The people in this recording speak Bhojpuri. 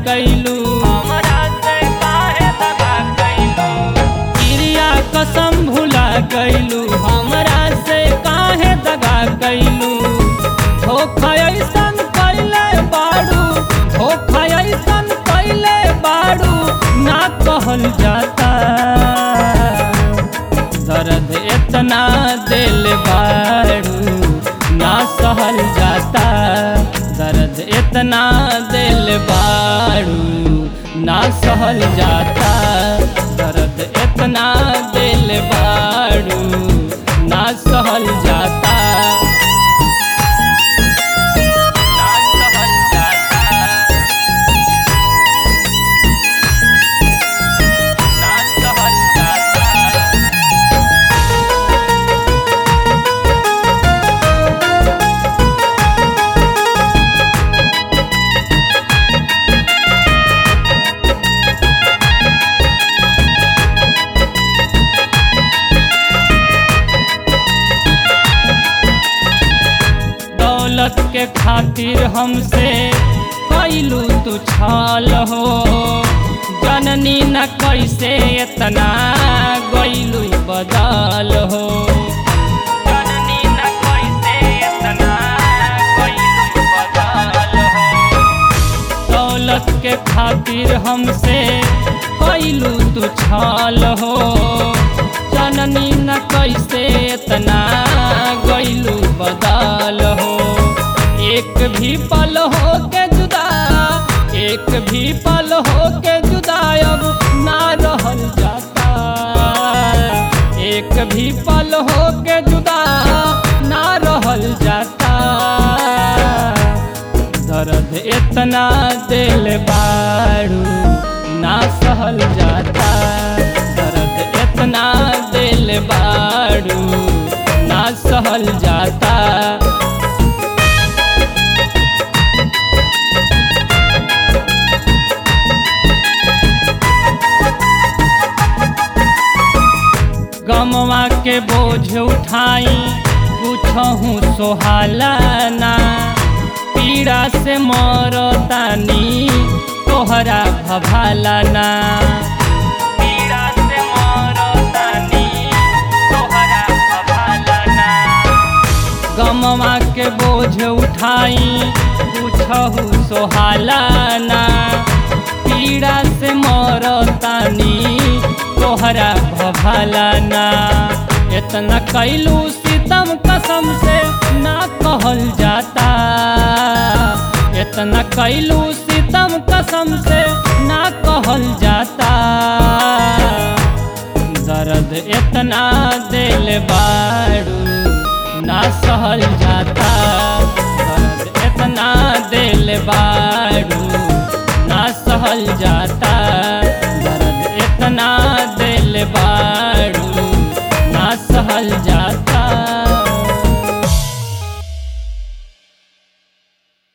कैलू हमरा से काहे दगा कैलू क्रिया कसम भुला कैलू हमरा से काहे दगा कैलू धोखा ऐसन कैले बाड़ू धोखा ऐसन कैले बाड़ू ना कहल जाता दर्द इतना दिल बाड़ू ना सहल जाता दर्द इतना दिल बाड़ू ना सहल जाता दर्द इतना दिल बाड़ू ना सहल जाता ना सहल जाता ना सहल जाता दौलत के खातिर हमसे कैलू तू छल हो जननी न कैसे इतना गैलू बदल हो जननी न कैसे इतना कैलू बदल हो दौलत के खातिर हमसे कैलू तू छल हो जननी न कैसे इतना गैलू बदल हो एक भी पल हो के जुदा एक भी पल हो के जुदा अब ना रहल जाता एक भी पल हो के जुदा ना रहल जाता दर्द इतना दिल बाड़ू ना सहल जाता दर्द इतना दिल बाड़ू ना सहल जाता गमवा के बोझ उठाई पूछहूँ सोहालाना पीड़ा से मरतानी तोहरा भभालाना पीड़ा से मरतानी तोहरा भभालना गमवा के बोझ उठाई पूछहूँ सोहालाना पीड़ा से मरतानी तोहरा भभालाना इतना कैलू सितम कसम से ना कहल जाता इतना कैलू सितम कसम से ना कहल जाता दर्द इतना दिल बाड़ू ना सहल जाता दर्द इतना दिल बाड़ू